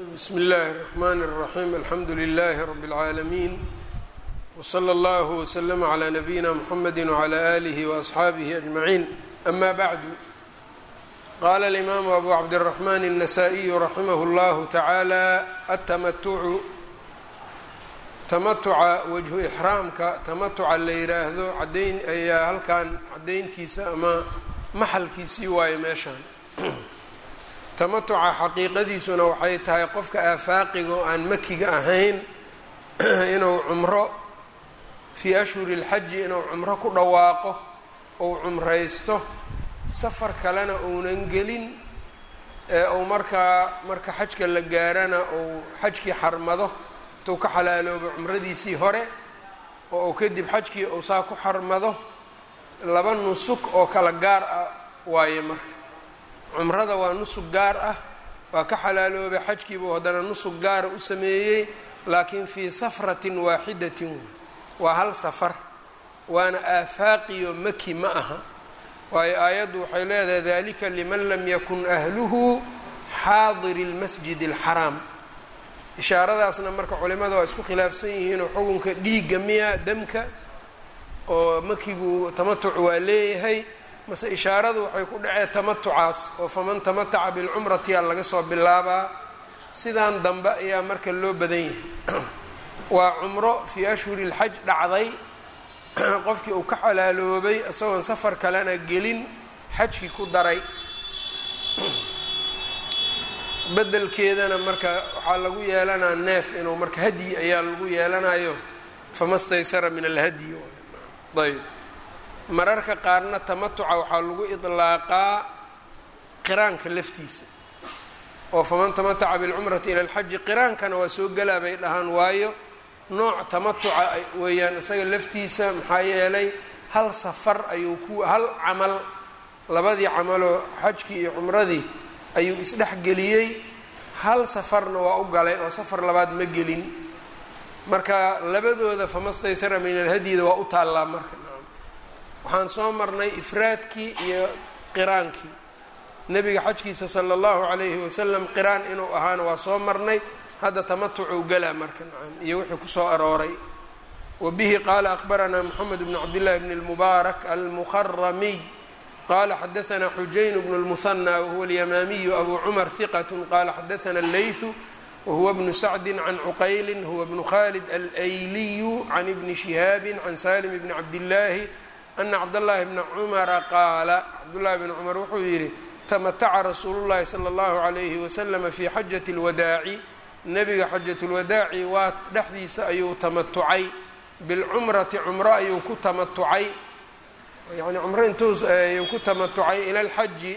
bsm اllahi الرحmn الرaحيم alxamdu لlh رb العaalمين وslى اllه وslm عlى نbyina mحamd وعlى آlih وأصxaabih أجمعين أma bعd qala الإmam أbu cabdالرحmn النsائي raximh اllah taعalى التmتع tamatuca wajhu ixraamka tamatuca la yiraahdo cadayn ayaa halkan cadayntiisa ama maxalkiisii waayo meeshaan tamatuca xaqiiqadiisuna waxay tahay qofka aafaaqiga oo aan makiga ahayn inuu cumro fii ashhuri اlxaji inuu cumro ku dhawaaqo ou cumraysto safar kalena uunan gelin ee uu markaa marka xajka la gaarana uu xajkii xarmado intuu ka xalaaloobo cumradiisii hore oo uu kadib xajkii uu saa ku xarmado laba nusug oo kala gaar ah waaye marka cumrada waa nusug gaar ah waa ka xalaaloobay xajkiibuu haddana nusug gaara u sameeyey laakiin fii safratin waaxidatin waa hal safar waana aafaaqiyo maki ma aha waayo aayaddu waxay leedahay dalika liman lam yakun ahluhu xaadiri اlmasjid اlxaraam ishaaradaasna marka culimada waa isku khilaafsan yihiinoo xukunka dhiigga miya demka oo makigu tamatuc waa leeyahay mase ishaaradu waxay ku dhacee tamatucaas oo faman tamataca bilcumrati a laga soo bilaabaa sidaan dambe ayaa marka loo badan yahay waa cumro fii ashhuri lxaj dhacday qofkii uu ka xalaaloobay isagoon safar kalena gelin xajkii ku daray bedelkeedana marka waxaa lagu yeelanaa neef inuu marka hadyi ayaa lagu yeelanayo fama staysara min alhadyi ayb mararka qaarna tamatuca waxaa lagu idlaaqaa qiraanka laftiisa oo faman tamataca bilcumrati ila alxaji qiraankana waa soo gelaa bay dhahaan waayo nooc tamatuca weeyaan isaga laftiisa maxaa yeelay hal safar ayuu ku hal camal labadii camaloo xajkii iyo cumradii ayuu isdhexgeliyey hal safarna waa u galay oo safar labaad ma gelin marka labadooda famastaysara min alhadyida waa u taallaa marka waxaan soo marnay ifraadkii iyo qiraankii nebiga xajkiisa sala allahu calayhi wasalam qiraan inuu ahaana waa soo marnay hadda tamatucuu galaa marka nacam iyo wixii kusoo arooray wa bihi qaala akhbaranaa moxamed bn cabdillahi bn اlmubaarak almuharamiy qala xadaثna xujayn bn اlmuhanى wahuwa اlyamaamiyu abu cumar hiqat qala xadaثna اleyثu wahuwa bnu sacdi can cuqayli huwa bnu khalid alayliyu can ibni shihaabi can salim bni cabdillaahi ana cabdاllahi bna cumara qaala cabdullahi bn cumar wuxuu yidhi tamataca rasuulu llahi salى اllahu عalayhi waslama fi xajaة اlwadaaci nebiga xajaة اlwadaaci waa dhexdiisa ayuu tamatucay bilcumrati cumro ayuu ku tamatucay yani cumro intuu ayuu ku tamatucay ila lxaji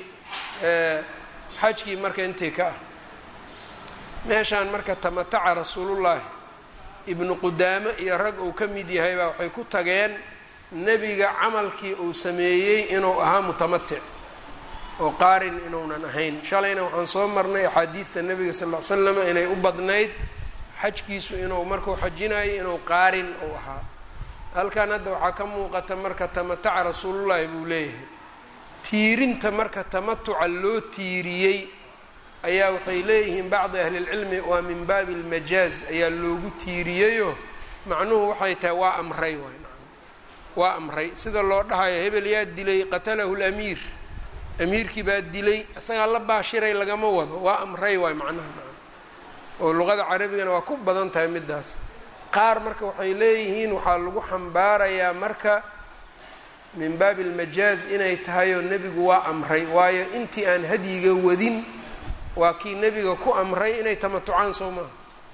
xajkii marka intii ka ah meeshaan marka tamataca rasuulullaahi ibnu qudaame iyo rag uu ka mid yahay baa waxay ku tageen nebiga camalkii uu sameeyey inuu ahaa mutamatic oo qaarin inuunan ahayn shalayna waxaan soo marnay axaadiidta nebiga sal ll ly slama inay u badnayd xajkiisu inuu markuu xajinayo inuu qaarin uu ahaa halkan hadda waxaa ka muuqata marka tamataca rasuulullaahi buu leeyahay tiirinta marka tamatuca loo tiiriyey ayaa waxay leeyihiin bacdi ahlilcilmi waa min baabi almajaaz ayaa loogu tiiriyeyo macnuhu waxay tahay waa amray waay waa amray sida loo dhahayo hebel yaa dilay qatalahu lamiir amiirkii baa dilay isagaa la baashiray lagama wado waa amray waay macnaha oo luqada carabigana waa ku badan tahay midaas qaar marka waxay leeyihiin waxaa lagu xambaarayaa marka min baabi almajaaz inay tahayoo nebigu waa amray waayo intii aan hadyiga wadin waa kii nebiga ku amray inay tamatucaan soo maaha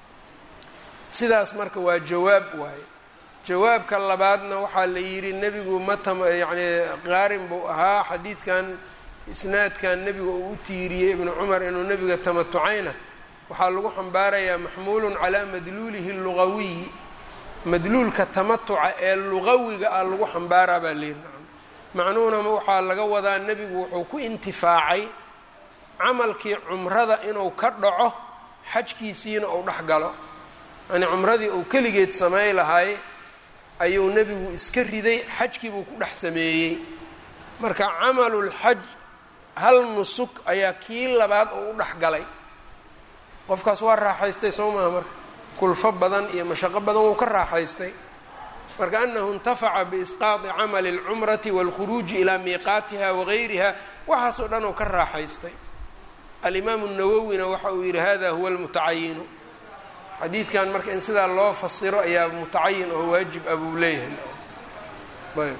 sidaas marka waa jawaab waaye jawaabka labaadna waxaa la yidhi nebigu ma tam yacni qaarin buu ahaa xadiidkan isnaadkan nebiga uu u tiiriyey ibnu cumar inuu nebiga tamatucayna waxaa lagu xambaarayaa maxmuulun calaa madluulihi lugawiyi madluulka tamatuca ee lugawiga ah lagu xambaaraa baa layidhi macnuhuna waxaa laga wadaa nebigu wuxuu ku intifaacay camalkii cumrada inuu ka dhaco xajkiisiina uu dhex galo yani cumradii uu keligeed samey lahay ayuu nebigu iska riday xajkii buu ku dhex sameeyey marka camalulxaj hal nusuk ayaa kii labaad oo u dhex galay qofkaas waa raaxaystay soo maha marka kulfo badan iyo mashaqo badan wuu ka raaxaystay marka anahu intafaca biisqaadi camali اlcumrati wاlkhuruuji ilaa miiqaatiha wagayriha waxaasoo dhan oo ka raaxaystay alimaamu nawowina waxa uu yidhi hada huwa almutacayinu xadiidkan marka in sidaa loo fasiro ayaa mutacayin oo waajib ah buu leeyahay ayb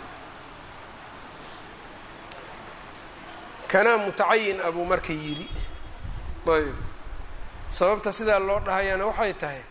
kanaa mutacayin abuu marka yidhi ayb sababta sidaa loo dhahayana waxay tahay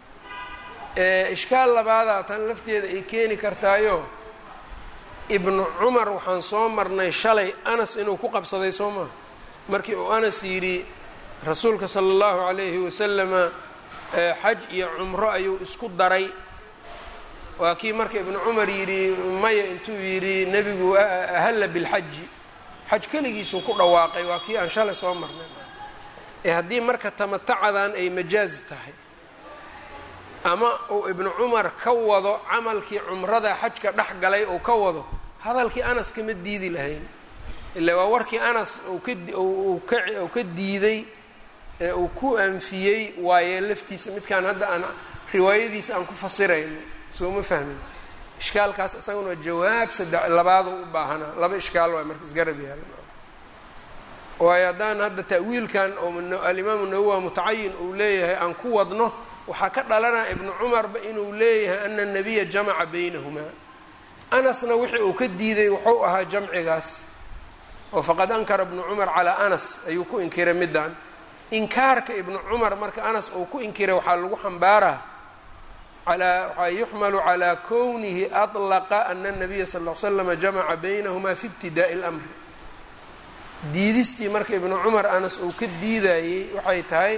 ishkaal labaadaa tan lafteeda ay keeni kartaayo ibnu cumar waxaan soo marnay shalay anas inuu ku qabsaday soo maha markii uu anas yidhi rasuulka sala allahu calayhi wasalama xaj iyo cumro ayuu isku daray waa kii marka ibnu cumar yidhi maya intuu yidhi nebigu ahalla bilxaji xaj keligiisuu ku dhawaaqay waa kii aan shalay soo marnay ee haddii marka tamatacadan ay majaaz tahay ama uu ibnu cumar ka wado camalkii cumrada xajka dhex galay uu ka wado hadalkii anas kama diidi lahayn ila waa warkii anas uu ka diiday ee uu ku anfiyey waaye laftiisa midkaan hadda aan riwaayadiisa aan ku fasirayno soo ma fahmin ishkaalkaas isaguna jawaab saddex labaadu u baahanaa laba ishkaal waay marka isgarab yaala waayo haddaan hadda ta'wiilkan oo alimaamu nawowa mutacayin uu leeyahay aan ku wadno waxaa ka dhalanaya ibnu cumarba inuu leeyahay ana nabiya jamaca baynahumaa anasna wixii uu ka diiday wuxuu ahaa jamcigaas oo faqad ankara ibnu cumar calaa anas ayuu ku inkiray middan inkaarka ibnu cumar marka anas uu ku inkiray waxaa lagu xambaaraa alaa waxaa yuxmalu calaa kownihi aطlaqa ana nabiya sal l slama jamaca baynahumaa fi ibtidaa'i اlamri diidistii marka ibnu cumar anas uu ka diidayey waxay tahay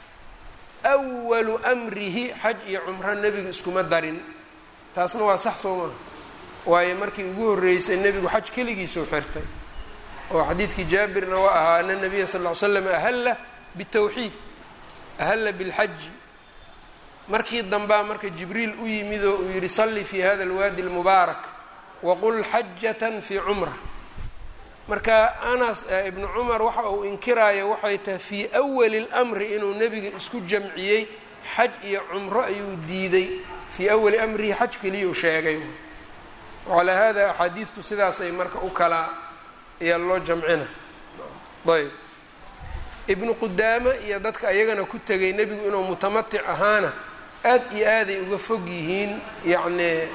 awalu amrihi xaj iyo cumro nebigu iskuma darin taasna waa sax soo maaha waayo markii ugu horreysay nebigu xaj keligiisuu xirtay oo xadiidkii jaabirna waa ahaa ana nabiya sal ll ly slam ahalla bitawxiid ahalla bilxaji markii dambaa marka jibriil u yimid oo uu yidhi salli fi hada alwaadi almubaarak waqul xajatan fii cumra marka anas ibnu cumar waxa uu inkiraayo waxay tahay fii awali اlmri inuu nebiga isku jamciyey xaj iyo cumro ayuu diiday fii awali amrihi xaj keliyuu sheegay calaa hada axaadiidtu sidaasay marka u kala ayaa loo jamcina ayb ibnu qudaame iyo dadka ayagana ku tegay nebigu inuu mutamatic ahaana aad iyo aaday uga fog yihiin yacni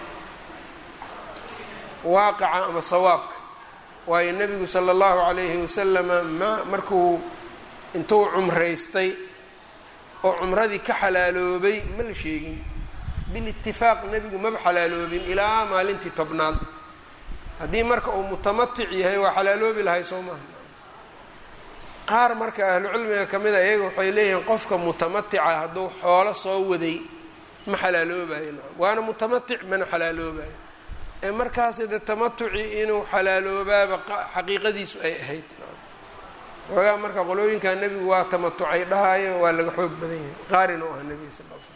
waaqica ama sawaabka waayo nebigu sala allahu calayhi wasalama ma markuu intuu cumraystay oo cumradii ka xalaaloobay ma la sheegin bilitifaaq nebigu maba xalaaloobin ilaa maalintii tobnaad haddii marka uu mutamatic yahay waa xalaaloobi lahay soo maaha qaar marka ahlucilmiga ka mida iyaga waxay leeyihiin qofka mutamatica hadduu xoolo soo waday ma xalaaloobayo waana mutamatic mana xalaaloobayo ee markaasi de tamatuci inuu xalaaloobaaba xaqiiqadiisu ay ahayd xoogaa marka qolooyinkaa nebigu waa tamatucay dhahaayo waa laga xoog badan yahay qaarin u ah nebiga sal l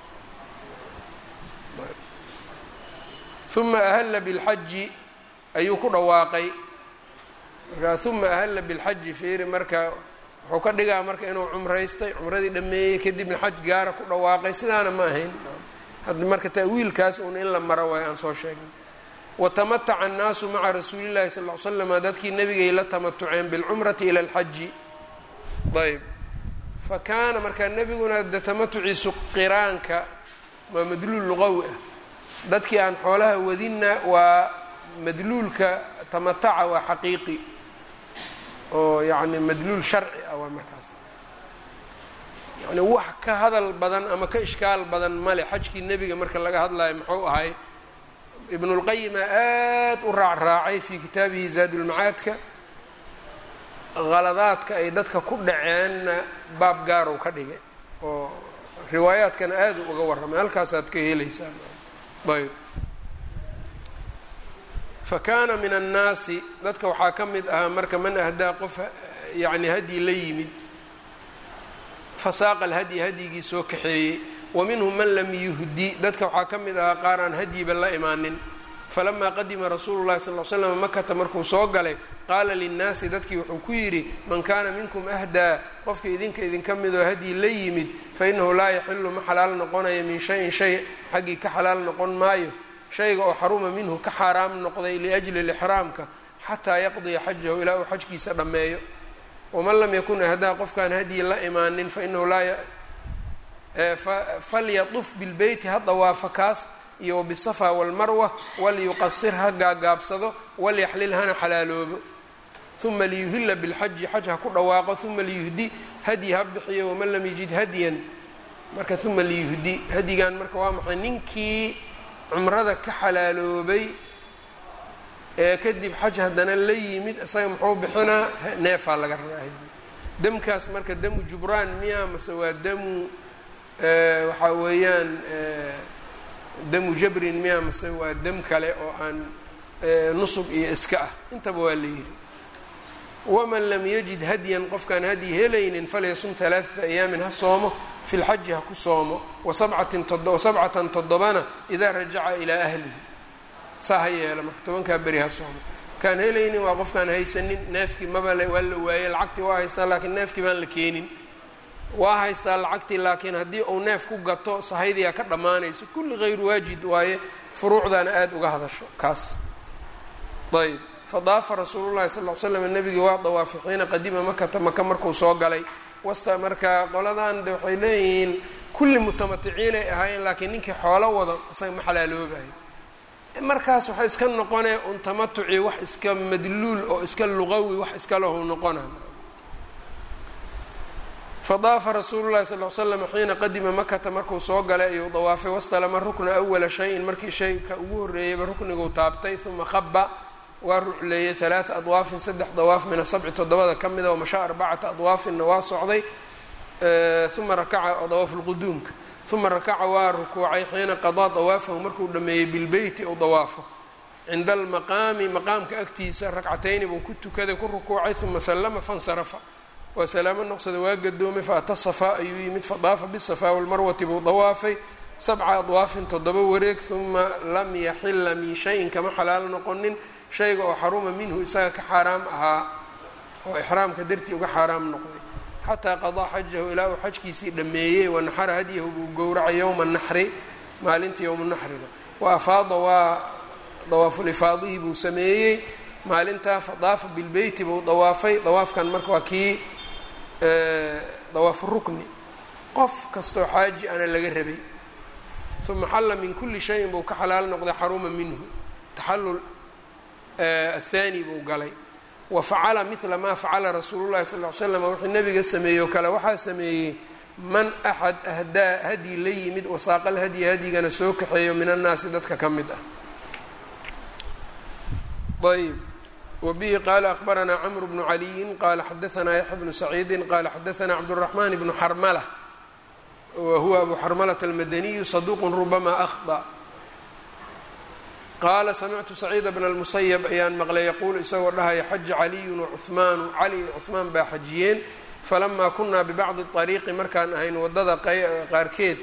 slam uma ahalla bilxaji ayuu ku dhawaaqay markaa uma ahalla bilxaji fiiri marka wuxuu ka dhigaa marka inuu cumraystay cumradii dhameeyey kadibna xaj gaara ku dhawaaqay sidaana ma ahayn had marka ta'wiilkaas uun in la maro waay aan soo sheegnay watamataca annaasu maca rasuuli llahi sal l slama dadkii nebigay la tamatuceen bilcumrati ila alxaji ayb fa kaana markaa nebiguna de tamatuciisu qiraanka waa madluul luqawi ah dadkii aan xoolaha wadinna waa madluulka tamataca waa xaqiiqi oo yacni madluul sharci ah waa markaas yani wax ka hadal badan ama ka ishkaal badan male xajkii nebiga marka laga hadlayo muxuu ahay ibnulqayima aad u raacraacay fii kitaabihi zaadulmacaadka qaladaadka ay dadka ku dhaceenna baab gaarow ka dhigay oo riwaayaadkana aada u uga warramay halkaasaad ka helaysaan ayb fa kaana min annaasi dadka waxaa ka mid ahaa marka man ahdaa qof yacni hadyi la yimid fasaaqa alhadyi hadyigii soo kaxeeyey wa minhum man lam yuhdi dadka waxaa ka mid ahaa qaar aan hadyiba la imaanin falamaa qadima rasuulu llahi sal l slam makata markuu soo galay qaala linnaasi dadkii wuxuu ku yidhi man kaana minkum ahdaa qofka idinka idinka midoo hadyi la yimid fainahu laa yaxilu ma xalaal noqonaya min shayin shay xaggii ka xalaal noqon maayo shayga oo xaruma minhu ka xaaraam noqday liajli lixraamka xataa yaqdiya xajahu ilaa uu xajkiisa dhammeeyo waman lam yakun ahdaa qofkaan hadyi la imaanin fainahu laa falyatuf bilbeyti ha dawaafa kaas iyo wbisafa walmarwa walyuqasir ha gaagaabsado walyaxlil hana xalaaloobo uma liyuhila bilxaji xaj ha ku dhawaaqo uma liyuhdi hadyi ha bixiyo waman lam yajid hadyan marka uma liyuhdi hadyigan marka waa maxay ninkii cumrada ka xalaaloobay ee kadib xaj haddana la yimid isaga muxuu bixinaa neefaa laga rabaa hadyi demkaas marka damu jubraan miya mase waa damu waxaa weeyaan damu jabrin miya mase waa dam kale oo aan nusub iyo iska ah intaba waa la yidhi waman lam yajid hadyan qofkaan hadyi helaynin falyasum halaaثata ayaamin ha soomo fi lxaji ha ku soomo wasabcatin wasabcatan toddobana idaa rajaca ilaa ahlihi saa ha yeela marka tobankaa beri ha soomo kaan helaynin waa qofkaan haysanin neefkii maba waa la waayey lacagtii waa haystaa laakiin neefkii baan la keenin waa haystaa lacagtii laakiin haddii uu neef ku gato sahaydiyaa ka dhammaanayso kulli hayru waajid waaye furuucdaana aada uga hadasho kaas ayb fadaafa rasuulu llahi sal l slam nebigii waa dawaafay xiina qadima makata maka markuu soo galay wasta marka qoladan de waxay leeyihiin kulli mutamaticiinay ahaayeen laakiin ninkii xoolo wado isaga ma xalaaloobayo markaas waxay iska noqonee un tamatuci wax iska madluul oo iska luqawi wax iska lahu noqona fadaafa rasuulu llahi sal l slam xiina qadima makata markuu soo galay ayuu dawaafay wastalama rukna awala shayin markii shayka ugu horreeyeyba rukniguu taabtay uma khaba waa rucleeyey halaaa adwaafin saddex dawaaf min asabci toddobada ka mida oo mashaa arbacata adwaafinna waa socday uma rakaca dawaafu lquduumka uma rakaca waa rukuucay xiina qadaa dawaafahu markuu dhameeyey bilbeyti ou dawaafo cinda almaqaami maqaamka agtiisa rakcatayni buu ku tukaday ku rukuucay uma sallama fansarafa waa salaamo noqsada waa gadoomay faata safaa ayuu yimid fadaafa bisafaa walmarwati buu dawaafay sabca adwaafin toddoba wareeg uma lam yaxila min shayin kama xalaal noqonin shayga oo xaruma minhu isaga ka xaaraam ahaa oo ixraamka dartii uga xaaraam noqday xataa qadaa xajahu ilaa uu xajkiisii dhammeeyey wanaxara hadyahu buu gowracay yowma naxri maalinta yowma naxriga wa afaada waa dawaafulifaadihii buu sameeyey maalintaa fadaafa bilbeyti buu dawaafay dawaafkan marka waa kii dawaafu rukni qof kastoo xaaji ana laga rabay uma xalla min kuli shayin buu ka xalaal noqday xaruma minhu taxallul athani buu galay wa facala mila maa facala rasuulu llahi sal l slam wuxuu nabiga sameeyey oo kale waxaa sameeyey man axad ahdaa hadyi la yimid wasaaqal hadyi hadyigana soo kaxeeyo min annaasi dadka ka mid ah ayb wbihi qala akbaranaa cmr bnu caliyin qala xadaanaa yaxya bnu saciidi qala xadaanaa cabdالraxman bnu xarmla wa huwa abu xarmalata almadaniyu saduq rubama akhطأ qaala samictu saciida bna اlmusayb ayaan maqlay yaquul isagoo dhahaya xaja caliyu wacuhmaanu cali iyo cuhmaan baa xajiyeen falamaa kunaa bibacdi طariiqi markaan ahayn wadada qaarkeed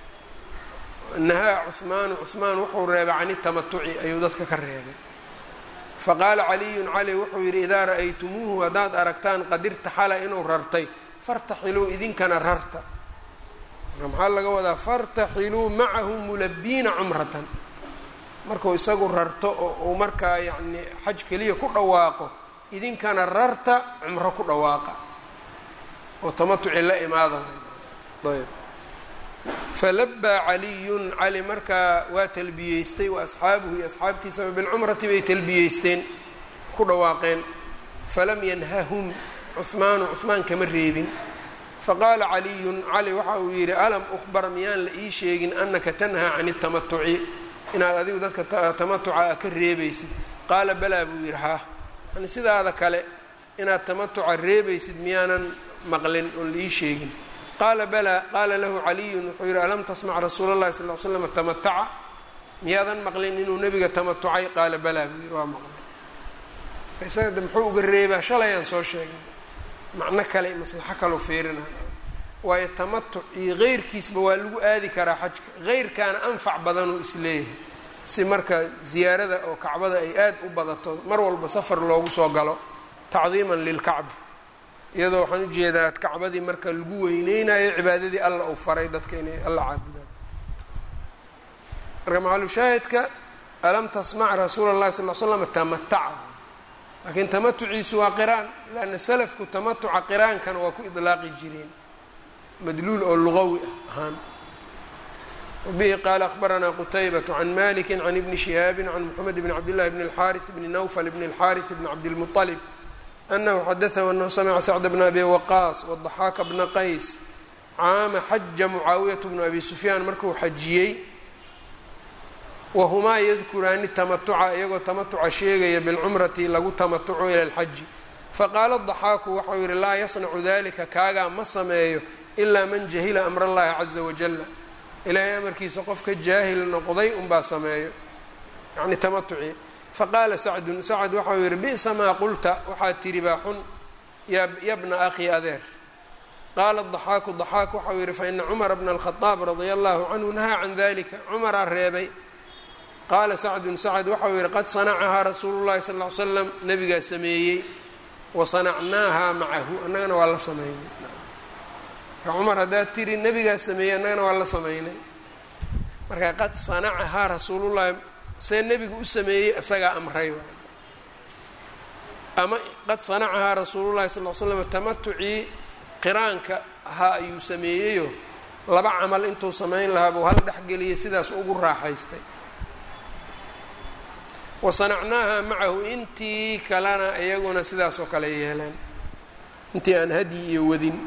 nahaa cuhmaanu cuhmaan wuxuu reebay can itamatuci ayuu dadka ka reebay faqaala caliyun cali wuxuu yidhi idaa ra'aytumuuhu haddaad aragtaan qad irtaxala inuu rartay fartaxiluu idinkana rarta marka maxaa laga wadaa fartaxiluu macahu mulabiina cumratan markuu isagu rarto oo uu markaa yacni xaj keliya ku dhawaaqo idinkana rarta cumro ku dhawaaqa oo tamatuci la imaada ayb falabaa caliyun cali markaa waa talbiyeystay wa asxaabuhu iyo asxaabtiisaba bilcumrati bay talbiyeysteen ku dhawaaqeen falam yanhahum cuhmaanu cuhmaan kama reebin faqaala caliyun cali waxa uu yidhi alam ukhbar miyaan la ii sheegin anaka tanhaa can اtamatuci inaad adigu dadka tamatuca ka reebaysid qaala balaa buu yidhi haa yani sidaada kale inaad tamatuca reebaysid miyaanan maqlin oon la ii sheegin qaala balaa qaala lahu caliyun wuxuu yidhi alam tasmac rasuula اllahi sal l slam tamataca miyaadan maqlin inuu nebiga tamatucay qaala balaa buu yidhi waa maqlay isaga de muxuu uga reebaa shalayaan soo sheegnay macno kale maslaxo kaloo feerina waayo tamatuc iyo keyrkiisba waa lagu aadi karaa xajka keyrkaana anfac badanuu isleeyahay si marka ziyaarada oo kacbada ay aada u badato mar walba safar loogu soo galo tacdiiman lilkacba iyadoo waxaan ujeedaa kacbadii marka lagu weyneynayo cibaadadii alla uu faray dadka inay alla caabudaan marka macalushaahidka alam tasmac rasuula اllahi sal l slam tamataca laakiin tamatuciisu waa qiraan lanna salafku tamatuca qiraankana waa ku idlaaqi jireen madluul oo lugawi ah ahaan wbihi qaala akhbaranaa qutaybaة can maliki can ibni shihaabi can moxamed bn cabdillahi bn اlxariث bni nawfl bn اlxariث bn cabdilmuطalib anahu xadaثhu anahu samca sacd bna abi waqaas wadaxaaka bna qays caama xaja mucaawiyat bnu abi sufyaan markuu xajiyey wahumaa yadkuraani tamatuca iyagoo tamatuca sheegaya bilcumrati lagu tamatuco ila اlxaji faqaala daxaaku waxau yihi laa yasnacu dalika kaagaa ma sameeyo ilaa man jahila amr اllahi caza wajala ilaahay amarkiisa qofka jaahil noqday unbaa sameeyo yani tamatuci faqaala sacdun sacd waxau yihi bi'sa maa qulta waxaad tihi baa xun yabna akhi adeer qaala daxaaku daxaak waxau yihi faina cumara bna alkhadaab radia allahu canhu nahaa can dalika cumaraa reebay qaala sacdun sacd waxau yihi qad sanacahaa rasuulu llahi sal ly slam nabigaa sameeyey wa sanacnaahaa macahu annagana waa la sameynay cumar haddaad tiri nebigaa sameeyey annagana waa la sameynay marka qad sanacahaa rasuulullahi see nebigu u sameeyey isagaa amray ama qad sanacahaa rasuulullahi sal l slam tamatucii qiraanka ahaa ayuu sameeyeyo laba camal intuu samayn lahaa buu hal dhexgeliyay sidaas ugu raaxaystay wa sanacnaahaa macahu intii kalena iyaguna sidaas oo kale yeeleen intii aan hadyi iyo wadin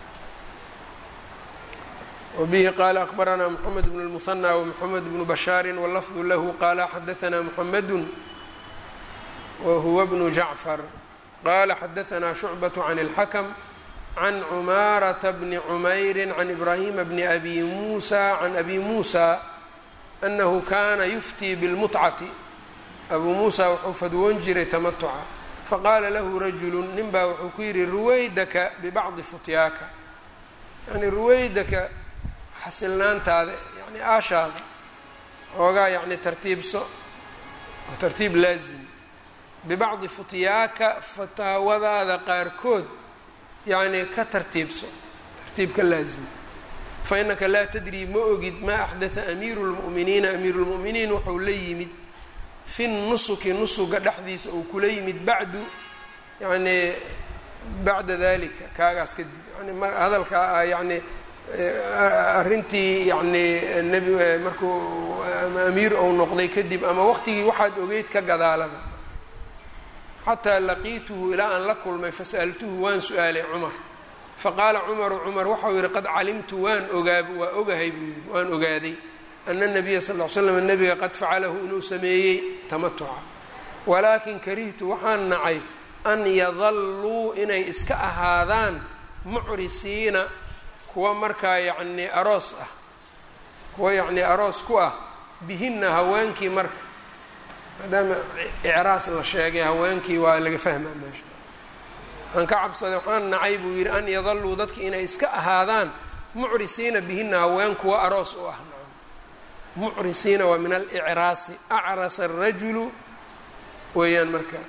wbihi qaala akbaranaa mxamed bn اlmuhanى wmxamed bnu bashaari wlafdu lahu qaala xadaanaa mxamedu wahuwa bnu jacfar qala xadaanaa shucbaة can اlxakm can cumaarata bni cumayri can ibrahima bni abi musa can abi musa anahu kana yuftii bاlmutcati abuu muusa wuxuu fadwoon jiray tamatuca faqaala lahu rajulu nin baa wuxuu ku yihi ruwaydaka bibacdi futyaaka yani ruwaydaka xasilnaantaada yani aashaada oogaa yani tartiibso oo tartiib laazim bibacdi futyaaka fataawadaada qaarkood yacni ka tartiibso tartiibka laazim fa innaka laa tadrii ma ogid maa axdatha amiiru lmu'miniina amiiru lmu'miniin wuxuu la yimid fi nusuki nusuga dhexdiisa uu kula yimid bacdu yani bacda dalika kaagaas kadib yani hadalka yani arrintii yani nebi markuu amiir ou noqday kadib ama waqtigii waxaad ogeyd ka gadaalaba xataa laqiituhu ilaa aan la kulmay fasa'altuhu waan su-aalay cumar faqaala cumaru cumar waxau yihi qad calimtu waan ogaa waa ogahay buu yihi waan ogaaday ana nabiya sal l slam nabiga qad facalahu inuu sameeyey tamatuca walaakin karihtu waxaan nacay an yadalluu inay iska ahaadaan mucrisiina kuwa markaa yacnii aroos ah kuwa yacnii aroos ku ah bihinna haweenkii marka maadaama icraas la sheegay haweenkii waa laga fahmaa meesha waxaan ka cabsaday waxaan nacay buu yidhi an yadalluu dadki inay iska ahaadaan mucrisiina bihinna haween kuwa aroos u ah mucrisiina waa min alicraasi acrasa arajulu weeyaan marka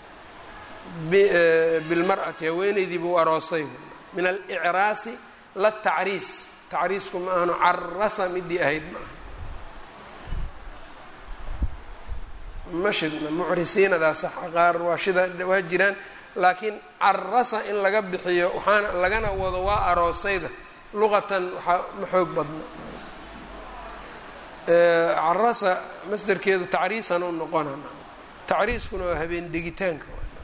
bilmar'ati haweeneydii buu aroosay min alicraasi la tacriis tacriisku ma ahno carasa midii ahayd ma aha mashidna mucrisiinadaa sax qaar waa shida waa jiraan laakiin carasa in laga bixiyo waxaana lagana wado waa aroosayda luqatan waxaa ma xoog badna carasa masderkeedu tacriisan u noqona tacriiskuna waa habeen degitaanka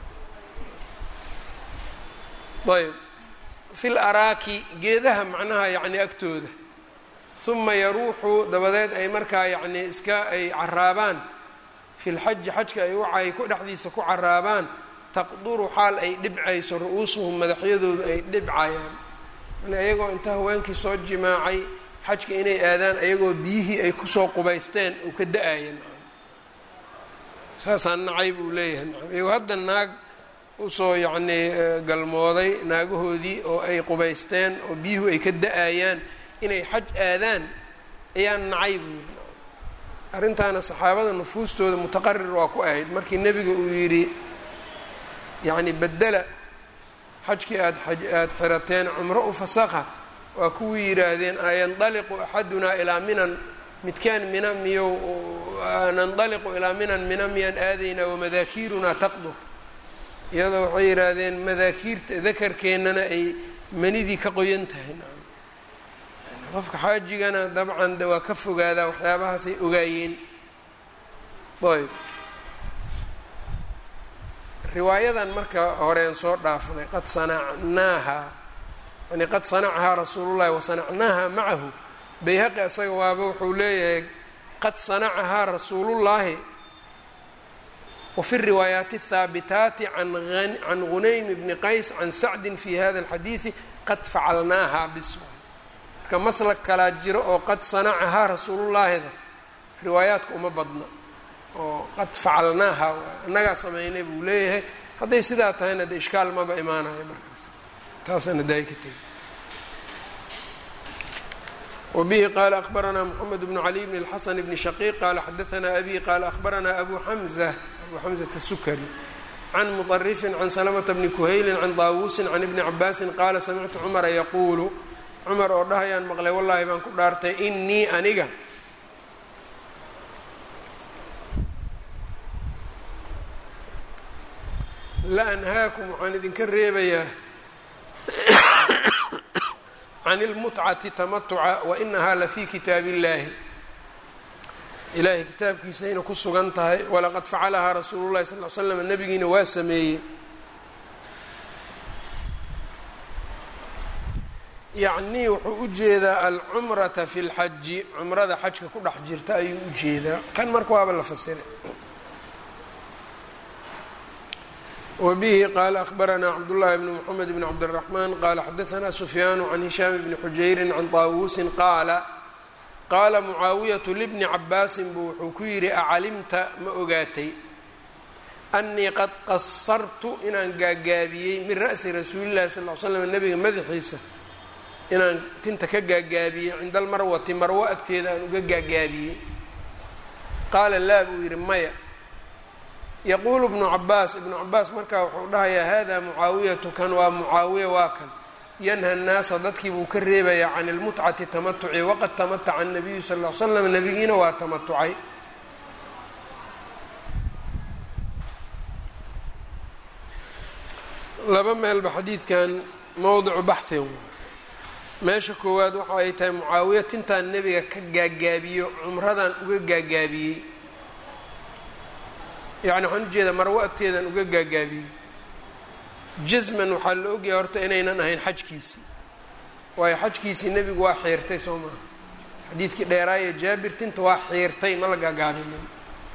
ayb fil araaki geedaha macnaha yacni agtooda uma yaruuxu dabadeed ay markaa yacni iska ay caraabaan fi lxaji xajka ay waay ku dhexdiisa ku caraabaan taqduru xaal ay dhibcayso ru-uusuhum madaxyadoodu ay dhibcayaan yani ayagoo inta haweenkii soo jimaacay xajka inay aadaan ayagoo biyihii ay kusoo qubaysteen uu ka da-ayan saasaan nacay buu leeyahay iyagoo hadda naag usoo yacnii galmooday naagahoodii oo ay qubaysteen oo biyuhu ay ka da-ayaan inay xaj aadaan ayaan nacay buu yiri arrintaana saxaabada nufuustooda mutaqarir waa ku ahayd markii nebiga uu yidhi yacni bedela xajkii aad aada xirateen cumro u fasakha waa kuwii yidhaahdeen ayandaliqu axadunaa ilaa minan midkaan mina miyo nandaliqu ilaa minan mina miyaan aadaynaa wamadaakiirunaa taqdur iyadoo waxay yidhaahdeen madaakiirta dakarkeennana ay manidii ka qoyan tahay qofka xaajigana dabcan de waa ka fogaadaa waxyaabahaasay ogaayeen ayb riwaayadan marka horeen soo dhaafnay qad sanacnaaha yani qad sanacahaa rasuulullahi wasanacnaaha macahu bayhaqi isaga waaba wuxuu leeyahay qad sanacahaa rasuulullaahi wafi riwaayaati الthaabitaati can gunaym bni qays can sacdin fi hada اlxadiidi qad facalnaaha bis marka maslak kalaa jiro oo qad sanacahaa rasuulullaahida riwaayaadka uma badna oo qad facalnaaha annagaa sameynay buu leeyahay hadday sidaa tahayna de ishkaal maba imaanayo markaas taasana daay ka tegi wbihi qala akhbaranaa mxamed bnu cali bn اlxasan bni shaqiiq qala xadaanaa abi qala akhbaranaa abu xamza abu xamzata sukari can muطarifin can salamata bni kuhaylin can daawuusin can ibni cabaasin qaala samictu cumara yaquulu cumar oo dhahayaan maqlay wallaahi baan ku dhaartay inii aniga la anhaakum waxaan idinka reebayaa can اlmutcati tamatuca wainahaa lafii kitaab اllaahi ilaahay kitaabkiisayna ku sugan tahay walaqad facalahaa rasuulu llahi sal l slam nabigiina waa sameeyey yacnii wuxuu u jeedaa alcumrata fi lxaji cumrada xajka ku dhex jirta ayuu u jeedaa kan marka waaba la fasiray wbihi qaala akhbaranaa cabdullaahi bni mxamed bni cabdiraxmaan qaala xadaanaa sufyaanu can hishaam bni xujayrin can taawuusin qaala qaala mucaawiyatu libni cabaasin buu wuxuu ku yidhi acalimta ma ogaatay annii qad qasartu inaan gaagaabiyey min ra'si rasuulillahi sal l slam nabiga madaxiisa inaan tinta ka gaagaabiyey cinda almarwati marwo agteeda aan uga gaagaabiyey qaala laa buu yidhi maya yaquulu ibnu cabaas ibnu cabaas markaa wuxuu dhahayaa hada mucaawiyatu kan waa mucaawiya waa kan yanha nnaasa dadkii buu ka reebayaa can ilmutcati tamatuci waqad tamataca anabiyu sal l l slam nabigiina waa tamatucay laba meelba xadiidkan mowdicu baxhin meesha koowaad waxa ay tahay mucaawiya tintaan nebiga ka gaagaabiyo cumradan uga gaagaabiyey yacni waxaan ujeedaa marwo agteedan uga gaagaabiyey jasman waxaa la ogyahay horta inaynan ahayn xajkiisii waayo xajkiisii nebigu waa xiirtay soo maaha xadiidkii dheeraaye jaabir tinta waa xiirtay ma la gaagaabinin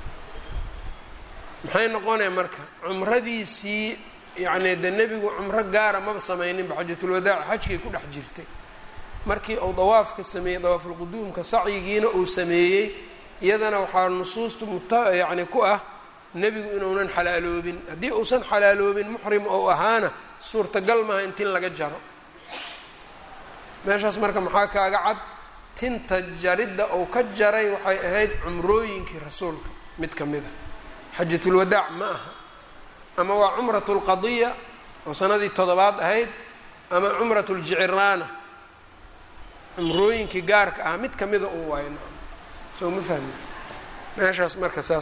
maxay noqonaya marka cumradiisii yacni de nebigu cumro gaara maba sameyninba xajatulwadaac xajkay ku dhex jirtay markii uu dawaafka sameeyey dawaafulquduumka sacyigiina uu sameeyey iyadana waxaa nusuustu muta yacni ku ah nebigu inuunan xalaaloobin haddii uusan xalaaloobin muxrim ou ahaana suurtagal maaha in tin laga jaro meeshaas marka maxaa kaaga cad tinta jaridda uu ka jaray waxay ahayd cumrooyinkii rasuulka mid ka mid a xajatulwadaac ma aha ama waa cumratu lqadiya oo sanadii toddobaad ahayd ama cumratu ljiciraana cumrooyinkii gaarka ah mid kamida un waayo soo ma fahmi meeshaas marka saas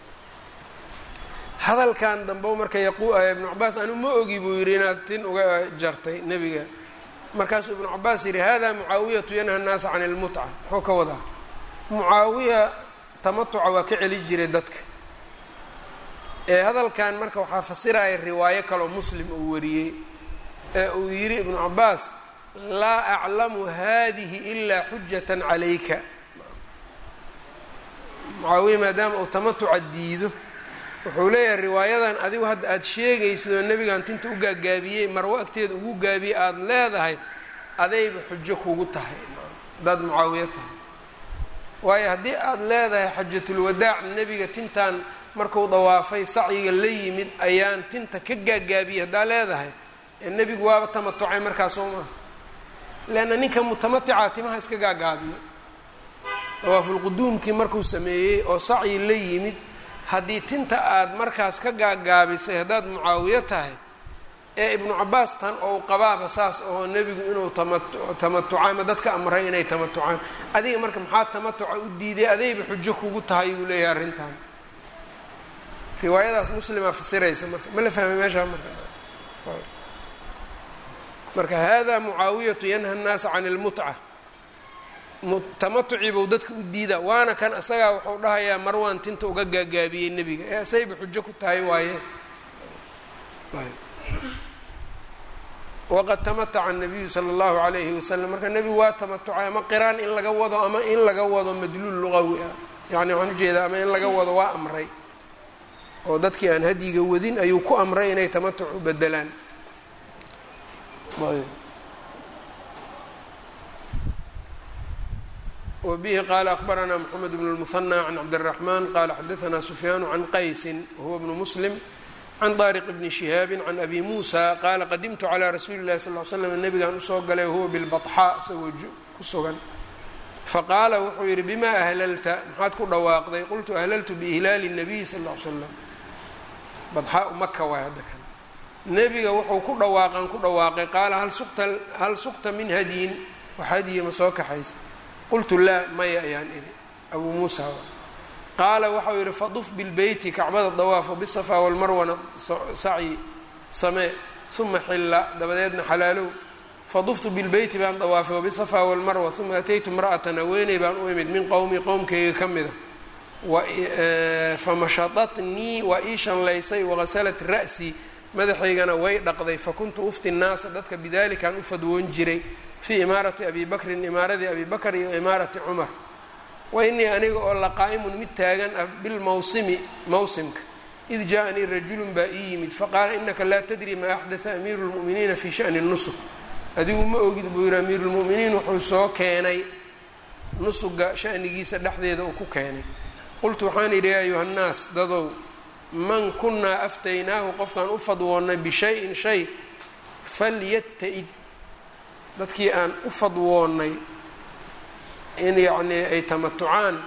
hadalkan dambe marka yaqu ibnu cabaas anu ma ogi buu yidhi inaad tin uga jartay nebiga markaasuu ibnu cabaas yidhi hada mucaawiyatu yanha nnaasa can ilmutca muxuu ka wadaa mucaawiya tamatuca waa ka celi jiray dadka ee hadalkan marka waxaa fasiraya riwaayo kaloo muslim uu wariyey ee uu yidhi ibnu cabaas laa aclamu hadihi ilaa xujatan calayka mucaawiya maadaama uu tamatuca diido wuxuu leeyahay riwaayadan adigu hadda aada sheegaysid oo nebigan tinta u gaagaabiyey marwo agteeda ugu gaabiyey aada leedahay adayba xujo kugu tahay haddaad mucaawiyo tahay waayo haddii aada leedahay xajatulwadaac nebiga tintan marku dawaafay sacyiga la yimid ayaan tinta ka gaagaabiyey haddaa leedahay ee nebigu waaba tamatucay markaas soo maaha leanna ninka mutamatica timaha iska gaagaabiyo dawaafulquduumkii markuu sameeyey oo sacyi la yimid haddii tinta aad markaas ka gaagaabisay haddaad mucaawiyo tahay ee ibnu cabaas tan ou qabaaba saas oo nebigu inuu tamatuca ama dadka amray inay tamatucaan adiga marka maxaa tamatuca u diiday adayba xujo kugu tahay uu leeyahay arrintan riwaayadaas muslima fasiraysa marka ma la fahmay meeshaa marka marka hada mucaawiyatu yanha annaasa can ilmutca tamatucii buu dadka u diida waana kan asagaa wuxuu dhahayaa marwaan tinta uga gaagaabiyey nebiga ee asayba xujo ku tahay waaye waqad tamataca nabiyu sala allahu alayhi wasalam marka nebigu waa tamatucay ama qiraan in laga wado ama in laga wado madluul luqawi ah yani waxaan ujeedaa ama in laga wado waa amray oo dadkii aan hadyiga wadin ayuu ku amray inay tamatuc u bedelaan wbihi qala akbaranaa mxamed bn اlmuhanى can cabdالraxman qala xadaثna sufyaanu can qaysin wahuwa bnu muslim can طariq bni shihaabi can abi muusa qaala qadimtu calى rasuuli اlahi sal l slam nabigaan usoo galay wahuwa bilbaطxaa isagoo ku sugan faqaala wuxuu yihi bima ahlalta maxaad ku dhawaaqday qultu ahlaltu biihlaali الnabiy sal ll l slam badxaa maka waay hadda kan nebiga wuxuu ku dhawaaqan ku dhawaaqay qaala hal sukta min hadyin wax hadyi ma soo kaxaysa qultu laa maya ayaan idhi abuu muusa qaala waxau yidhi faduf bilbeyti kacbada dawaafo bisafaa walmarwana sacyi samee uma xilla dabadeedna xalaalow faduftu bilbeyti baan dawaafay wabisafaa walmarwa uma ataytu imra'atan haweeney baan u imid min qowmi qowmkayga ka mida famashadatnii waa ii shanlaysay wagasalat ra'sii madaxaygana way dhaqday fakuntu ufti nnaasa dadka bidalikaan u fadwoon jiray fii imaarati abi bakrin imaaradii abi bakr iyo imaarati cumar wa inii aniga oo laqaa'imun mid taagan ah bilmawsimi mawsimka id jaa-anii rajulun baa ii yimid faqaala inaka laa tadri maa axdaa amiiru lmu'miniina fii shani nusuk adigu ma ogid buu yihi amiiru lmu'miniin wuxuu soo keenay nusuga shanigiisa dhexdeeda uu ku keenay qultu waxaan yidhi ya ayuha nnaas dadow man kunaa aftaynaahu qofkaan u fadwoonnay bishayin shay falyata-id dadkii aan u fadwoonnay in yacnii ay tamatucaan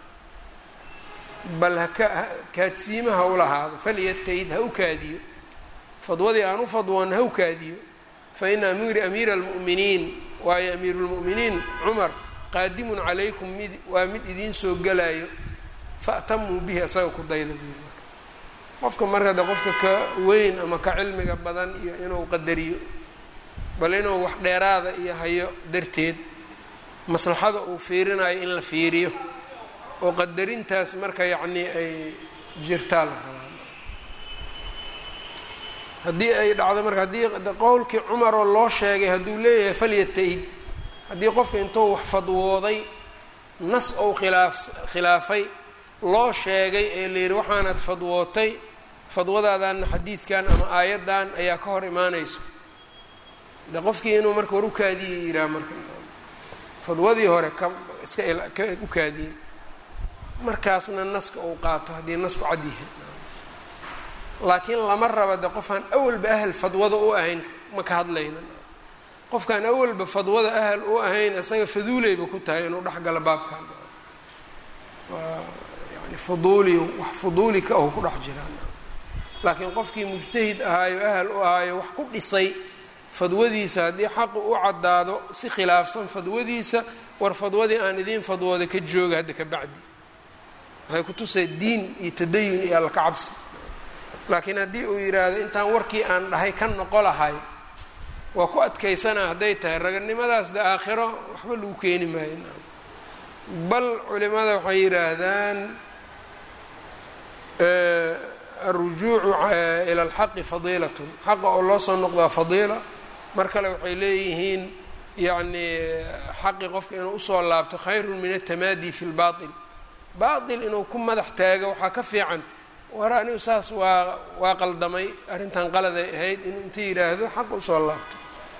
bal haka kaadsiima ha u lahaado falyata-id ha u kaadiyo fadwadii aan u fadwoonnay ha u kaadiyo fa ina amiiri amiira almu'miniin waayo amiiru lmu'miniin cumar qaadimun calaykum mid waa mid idiin soo gelaayo fa'tamuu bihi asaga ku dayda buu yiri qofka marka de qofka ka weyn ama ka cilmiga badan iyo inuu qadariyo bal inuu wax dheeraada iyo hayo darteed maslaxada uu fiirinayo in la fiiriyo oo qadarintaas marka yacnii ay jirtaa la rabaa haddii ay dhacdo marka haddii qowlkii cumaroo loo sheegay hadduu leeyahay falyata-id haddii qofka intuu wax fadwooday nas ou khilaaf khilaafay loo sheegay ee la yidhi waxaanaad fadwootay fadwadaadanna xadiidkan ama aayaddan ayaa ka hor imaanayso de qofkii inuu marka war u kaadiyey yidhaha marka fadwadii hore ka iska ka u kaadiyey markaasna naska uu qaato haddii nasku cad yahay laakiin lama raba de qofaan awalba ahal fadwada u ahayn ma ka hadlayna qofkaan awalba fadwada ahal u ahayn isaga faduuleyba ku tahay inuu dhexgalo baabkan waa yani fuduuli wax fuduuli ka aho ku dhex jiraan laakiin qofkii mujtahid ahaayo ahal u ahaayo wax ku dhisay fadwadiisa haddii xaqu u caddaado si khilaafsan fadwadiisa war fadwadii aan idiin fadwooda ka jooga hadda ka bacdi waxay ku tusay diin iyo tadayun iyo alla ka cabsi laakiin haddii uu yidhaahdo intaan warkii aan dhahay ka noqo lahay waa ku adkaysanaa hadday tahay raganimadaas de aakhiro waxba lagu keeni maayo bal culimada waxay yidhaahdaan alrujuucu ila alxaqi fadiilatun xaqa oo loo soo noqdaa fadiila mar kale waxay leeyihiin yacni xaqi qofka inuu usoo laabto khayrun min atamaadi fi lbail baail inuu ku madax taago waxaa ka fiican war anigu saas waa waa qaldamay arrintan qaladay ahayd inuu inta yidhaahdo xaq usoo laabto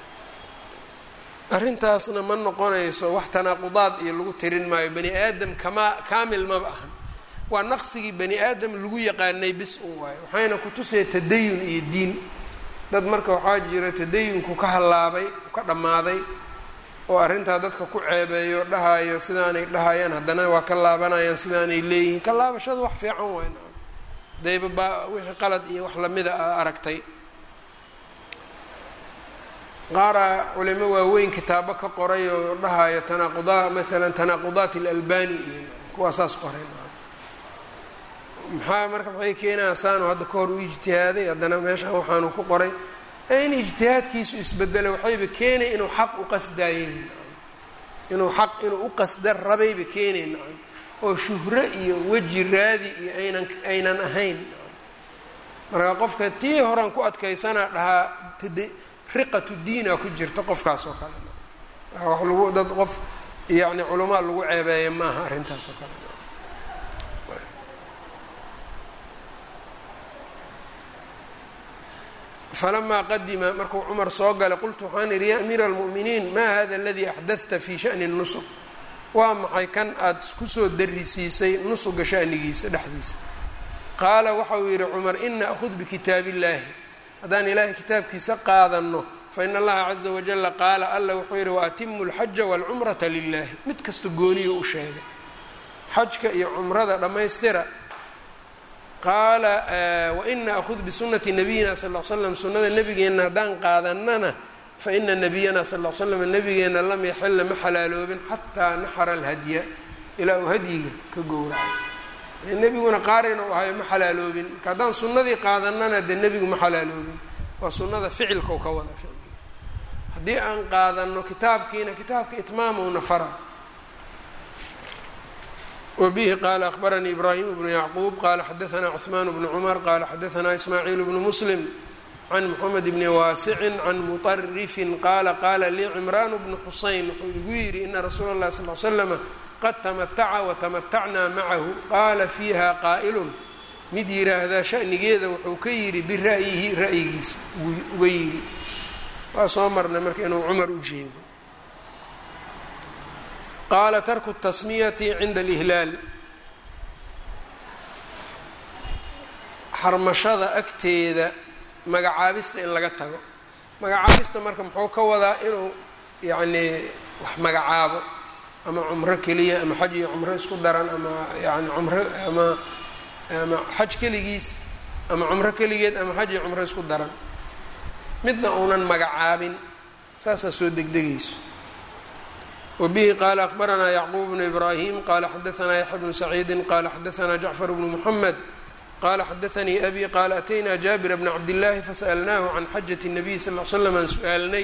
arrintaasna ma noqonayso wax tanaaqudaad iyo lagu tirin maayo bani aadam kamaa kaamil maba ahan waa naqsigii bani aadam lagu yaqaanay bis un waayo waxayna ku tusaya tadayun iyo diin dad marka waxaa jira tadayunku ka hallaabay ka dhammaaday oo arrintaa dadka ku ceebeeyo dhahayo sidaanay dhahayaan haddana waa ka laabanayaan sidaanay leeyihiin ka laabashadu wax fiican wayn dayba baa wixii qalad iyo wax lamida a aragtay qaara culimo waaweyn kitaabo ka qoray oo dhahayo tanaaquda maalan tanaaqudaat alalbani iyo kuwaa saas qoray maxaa marka maxay keenaa saanu hadda ka hor u ijtihaaday haddana meeshaan waxaanu ku qoray in ijtihaadkiisu isbedelay waxayba keenay inuu xaq u qasdaayey inuu xaq inuu u qasda rabayba keenayn oo shuhro iyo weji raadi iyo aynan aynan ahayn marka qofka tii horaan ku adkaysanaa dhahaa riqatu diina ku jirta qofkaas oo kale wax lagu dad qof yacni culamaa lagu ceebeeya maaha arrintaas oo kale falamaa qadima markuu cumar soo galay qultu waxaan idhi ya amiira almu'miniin maa hada aladii axdadta fi sha'ni nusug waa maxay kan aada kusoo darisiisay nusuga sha'nigiisa dhexdiisa qaala waxa uu yidhi cumar ina akhud bikitaab illaahi haddaan ilaahay kitaabkiisa qaadanno faina allaha caza wajala qaala alla wuxuu yidhi waatimu alxaja waalcumrata lilahi mid kasta gooniyo u sheegay xajka iyo cumrada dhammaystira qaala waina akhud bisunati nabiyina sal l slam sunnada nebigeenna haddaan qaadanana faina nabiyana sal l slam nebigeenna lam yaxilla ma xalaaloobin xataa naxara alhadya ilaa uu hadyiga ka gowracay nebiguna qaarina u ahayo ma xalaaloobin marka haddaan sunnadii qaadanana dee nebigu ma xalaaloobin waa sunnada ficilkau ka wada ficliga haddii aan qaadano kitaabkiina kitaabka itmaamowna fara wbihi qala akhbaranii ibrahim bnu yacquub qala xadaanaa cثmaan bnu cumar qala xadaanaa ismaaciil bnu muslim can moxamed bni waasicin can muطarifin qaala qaala lii cimraan bnu xuseyn wuxuu igu yidhi ina rasuula اllahi sal l slama qad tamataca watamatacnaa macahu qaala fiiha qaa'ilun mid yiraahdaa shanigeeda wuxuu ka yidhi bira'yihi ra'yigiisa uga yidhi waa soo marnay marka inuu cumar u jeedo qaala tarku tasmiyati cinda alihlaal xarmashada agteeda magacaabista in laga tago magacaabista marka muxuu ka wadaa inuu yacnii wax magacaabo ama cumro keliya ama xaj iyo cumro isku daran ama yani cumro ama ama xaj keligiis ama cumro keligeed ama xaj iyo cumro isku daran midna uunan magacaabin saasaa soo degdegayso wbihi qala akhbaranaa yacquub bnu ibrahim qala xadaanaa yaxya bnu saciidi qala xadaanaa jacfar bnu muxamed qala xadaanii abi qaala ataynaa jaabira bna cabdillaahi fasalnaahu can xajati الnabiy sal l slam aan su-aalnay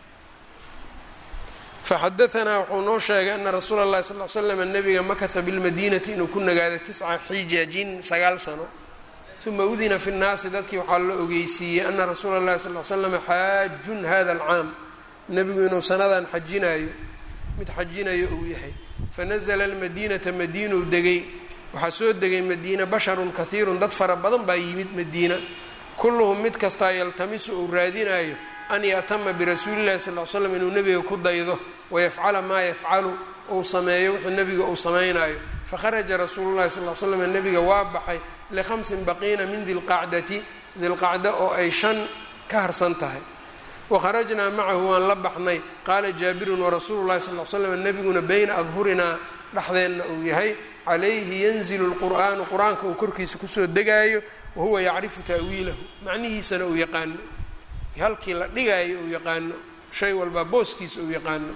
faxadaanaa wuxuu noo sheegay ana rasuula اllahi sal l slam nabiga makasa bilmadinati inuu ku nagaaday tisca xijaajin sagaal sano uma udina fi nnaasi dadkii waxaa la ogeysiiyey ana rasuula اllahi sal l slam xaajun hada alcaam nebigu inuu sanadan xajinayo mid xajinayo uu yahay fanazla almadiinata madiinuu degay waxaa soo degay madiina basharun kahiirun dad fara badan baa yimid madiina kulluhum mid kastaa yaltamisu uu raadinayo an ya'tama birasuuli llahi sal l slam inuu nebiga ku daydo wayafcala maa yafcalu uu sameeyo wuxuu nebiga uu samaynayo fakharaja rasuulu llahi sal l slam nebiga waa baxay likhamsin baqiina min dilqacdati dilqacda oo ay shan ka harsan tahay wakharajnaa macahu waan la baxnay qaala jaabirun warasuulu llahi sal l slam nebiguna bayna adhurinaa dhexdeenna uu yahay calayhi yanzilu lqur'aanu qur-aanka uu korkiisa kusoo degaayo wahuwa yacrifu ta'wiilahu macnihiisana uu yaqaano halkii la dhigaayo uu yaqaano shay walbaa booskiisa uu yaqaano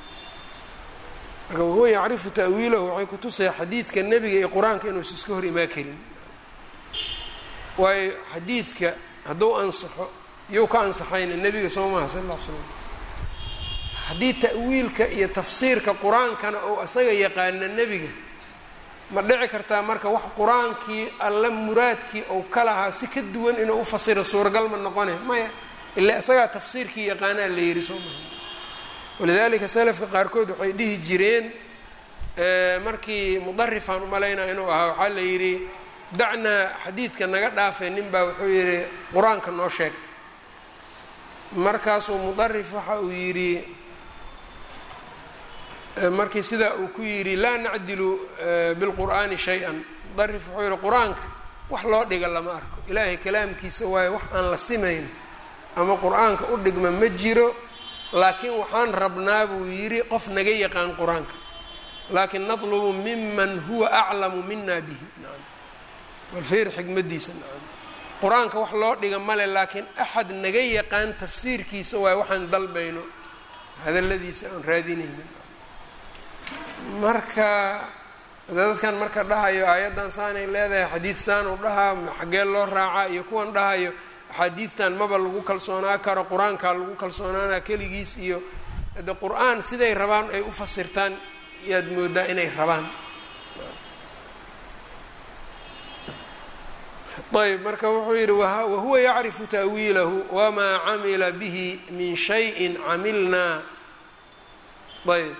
marka wahuwa yacrifu ta'wiilahu waxay kutusaya xadiidka nebiga iyo qur-aanka inuusa iska hor imaa karin waayo xadiidka hadduu ansaxo iyou ka ansaxayna nebiga soo maha sal alla l slam haddii ta'wiilka iyo tafsiirka qur-aankana ou isaga yaqaana nebiga ma dhici kartaa marka wax qur-aankii alla muraadkii ou ka lahaa si ka duwan inuu u fasiro suuragal ma noqone maya ilaa isagaa tafsiirkii yaqaanaa la yidhi soo maha walidaalika salafka qaarkood waxay dhihi jireen markii mudarifaan umalaynaa inuu ahaa waxaa la yidhi dacnaa xadiidka naga dhaafay nin baa wuxuu yidhi qur-aanka noo sheeg markaasuu mudarif waxa uu yidhi markii sidaa uu ku yidhi laa nacdilu bilqur'aani shay-an mudarif wuxuu yihi qur-aanka wax loo dhiga lama arko ilaahay kalaamkiisa waayo wax aan la simayn ama qur-aanka u dhigma ma jiro laakiin waxaan rabnaa buu yidhi qof naga yaqaan qur-aanka laakin natlubu miman huwa aclamu mina bihi nacam balfiir xikmadiisa nacam qur-aanka wax loo dhiga male laakiin axad naga yaqaan tafsiirkiisa waay waxaan dalbayno hadaladiisa aan raadinaynin marka dadkan marka dhahayo aayaddan saanay leedahay xadiid saanu dhahaa xaggee loo raacaa iyo kuwan dhahayo axaadiidtan maba lagu kalsoonaa karo qur-aankaa lagu kalsoonaana keligiis iyo de qur-aan siday rabaan ay u fasirtaan yaad moodaa inay rabaan ayb marka wuxuu yidhi wahuwa yacrifu ta'wiilahu wamaa camila bihi min shayin camilnaa ayb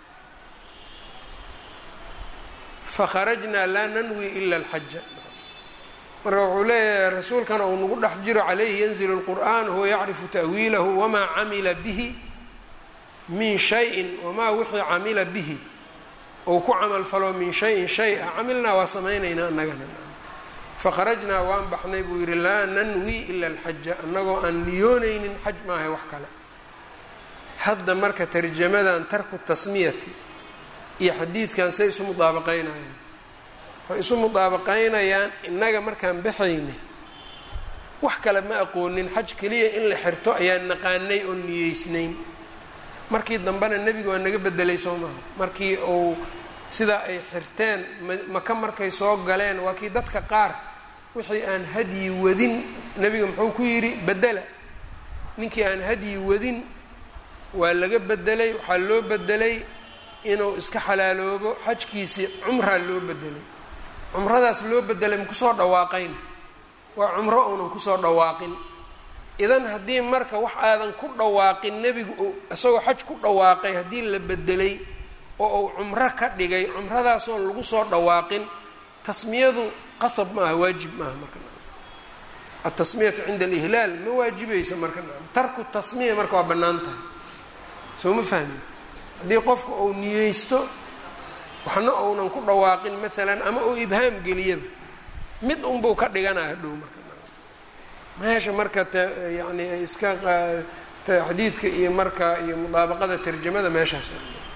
fakharajnaa laa nanwi ila alxaja marka wuxuu leeyahay rasuulkana uu nagu dhex jiro calayhi yanzilu lqur'an huwa yacrifu ta'wiilahu wamaa camila bihi min shayin wamaa wixii camila bihi ou ku camal falo min shayin shay a camilnaa waa samaynaynaa annagana fakharajnaa waan baxnay buu yidhi laa nanwi ila alxaja annagoo aan niyoonaynin xaj maahay wax kale hadda marka tarjamadan tarku tasmiyati iyo xadiidkan say isu mudaabaqaynayaan waxay isu mudaabaqaynayaan innaga markaan baxayna wax kale ma aqoonin xaj keliya in la xirto ayaan naqaanay oo niyeysnayn markii dambena nebiga waa naga bedelay soo maha markii uu sidaa ay xirteen maka markay soo galeen waa kii dadka qaar wixii aan hadyi wadin nebiga muxuu ku yidhi bedela ninkii aan hadyi wadin waa laga bedelay waxaa loo bedelay inuu iska xalaaloobo xajkiisii cumraa loo bedelay cumradaas loo bedelay makusoo dhawaaqayna waa cumro uunan kusoo dhawaaqin idan haddii marka wax aadan ku dhawaaqin nebigu uu isagoo xaj ku dhawaaqay haddii la bedelay oo uu cumro ka dhigay cumradaasoon lagu soo dhawaaqin tasmiyadu qasab maaha waajib maaha marka atasmiyatu cinda alihlaal ma waajibaysa marka tarku tasmiya marka waa bannaan tahay soo ma fahmin haddii qofka uu niyeysto waxna uunan ku dhawaaqin maalan ama uu ibhaam geliyaba mid unbuu ka dhiganaa hadhow marka meesha marka t yani iska xadiidka iyo marka iyo mudaabaqada tarjamada meeshaas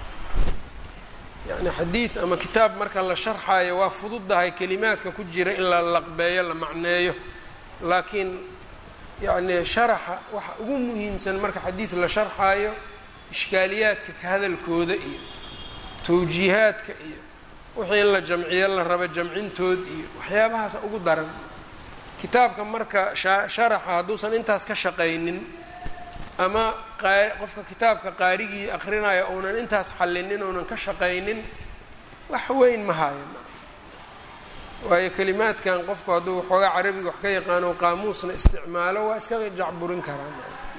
yani xadiid ama kitaab marka la sharxaayo waa fududahay kelimaadka ku jira in la laqbeeyo la macneeyo laakiin yani sharaxa waxa ugu muhiimsan marka xadiid la sharxaayo ishkaaliyaadka ka hadalkooda iyo tawjiihaadka iyo wixii in la jamciyo la rabo jamcintood iyo waxyaabahaas ugu daran kitaabka marka sharaxa hadduusan intaas ka shaqaynin ama qofka kitaabka qaarigii akrinaya uunan intaas xallinin uunan ka shaqaynin wax weyn ma hayan waayo kelimaadkan qofku hadduu waxoogaa carabiga wax ka yaqaano qaamuusna isticmaalo waa iskaga jacburin karaan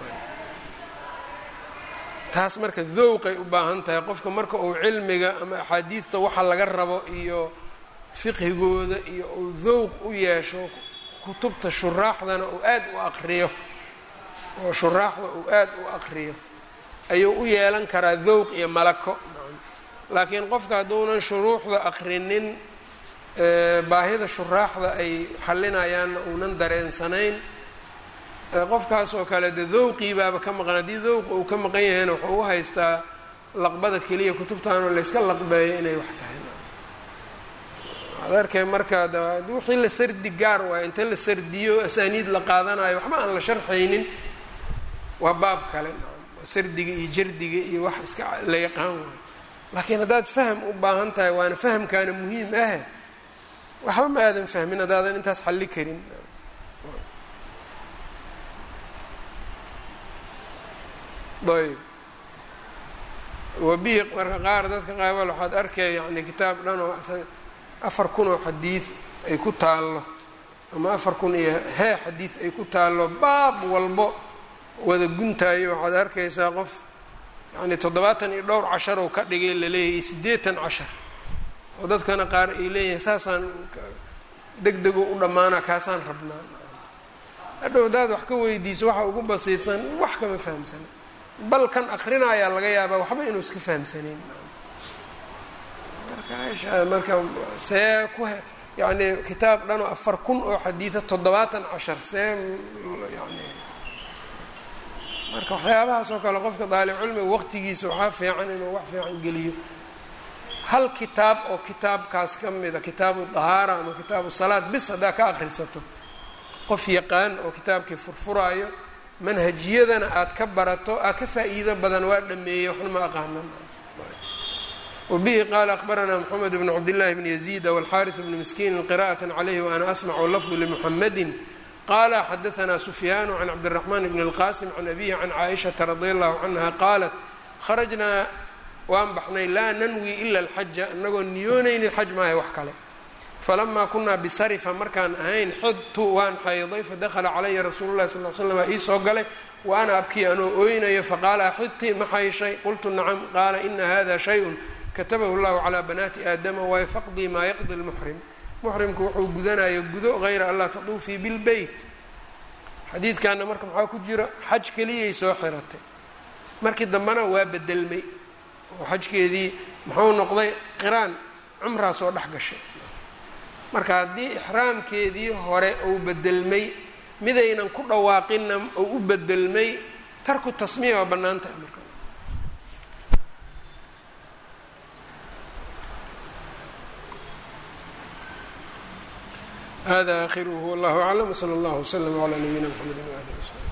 taas marka dowqay u baahan tahay qofka marka uu cilmiga ama axaadiidta waxa laga rabo iyo fiqhigooda iyo uu dowq u yeesho kutubta shuraaxdana uu aad u aqriyo oo shuraaxda uu aad u aqriyo ayuu u yeelan karaa dowq iyo malako laakiin qofka hadduunan shuruuxda aqrinin baahida shuraaxda ay xallinayaanna uunan dareensanayn qofkaas oo kale de dowqii baaba ka maqan haddii dowqa uu ka maqan yahayna wuxuu u haystaa laqbada keliya kutubtaanoo layska laqbeeyo inay wax tahay ad arkay marka wixii la sardi gaar waayo inta la sardiyo asaaniid la qaadanayo waxba aan la sharxaynin waa baab kale sardiga iyo jardiga iyo wax iska la yaqaan waayo laakiin haddaad faham u baahan tahay waana fahamkaana muhiim ah waxba ma aadan fahmin haddaadan intaas xalli karin ayb wabihi marka qaar dadka qaabal waxaad arkay yani kitaab dhan oo afar kun oo xadiid ay ku taallo ama afar kun iyo hee xadiid ay ku taallo baab walbo wada guntaayo waxaad arkaysaa qof yani toddobaatan iyo dhowr cashar oo ka dhigay laleeyahay iyo siddeetan cashar oo dadkana qaar ay leeyihin saasaan deg dego u dhammaana kaasaan rabnaa hadhow hadaad wax ka weydiiso waxa ugu basiidsan wax kama fahamsana bal kan akrinayaa laga yaabaa waxba inuu iska fahamsanayn marka marka see ku yani kitaab dhan oo afar kun oo xadiida toddobaatan cashar see yani marka waxyaabahaas oo kale qofka daalibcilmiga waqtigiisa waxaa fiican inuu wax fiican geliyo hal kitaab oo kitaabkaas ka mida kitaabu dahaara ama kitaabu salaad bis haddaa ka akhrisato qof yaqaan oo kitaabkii furfuraayo manhajiyadana aada ka barato aa ka faa-iido badan waa dhameeyey waxna ma aqaanan wabihi qaala akhbaranaa moxamed bn cabdillahi bni yaziida walxaaris bni miskiinin qira'at calayhi waana asmacu lafdu limuxamedin qala xadaanaa sufyaanu can cabdiraxmaan bni اlqasim can abihi can caaishata radi allahu canha qaalat kharajnaa waan baxnay laa nanwi ila alxaja inagoo niyoonaynin xaj maahay wax kale falamaa kunaa bisarifa markaan ahayn xidtu waan xayday fadakhala calaya rasuulu lahi sal l slam aa ii soo galay wa ana abkii anoo ooynayo faqaala axidti ma xayshay qultu nacam qaala ina hada shayun katabahu llahu calaa banaati aadama waay faqdii maa yaqdi lmuxrim muxrimku wuxuu gudanayo gudo hayra anlaa taduufii bilbeyt xadiidkaana marka maxaa ku jira xaj keliyay soo xiratay markii dambena waa bedelmay oo xajkeedii muxuu noqday qiraan cumraa soo dhex gashay marka haddii ixraamkeedii hore uu bedelmay midaynan ku dhawaaqinna uu u bedelmay tarku tasmiya waa bannaan tahay marka hada akhiruhu wallahu aclam wsala allahu wslama calaa nabiyina mxamedi waalihi wsaxbi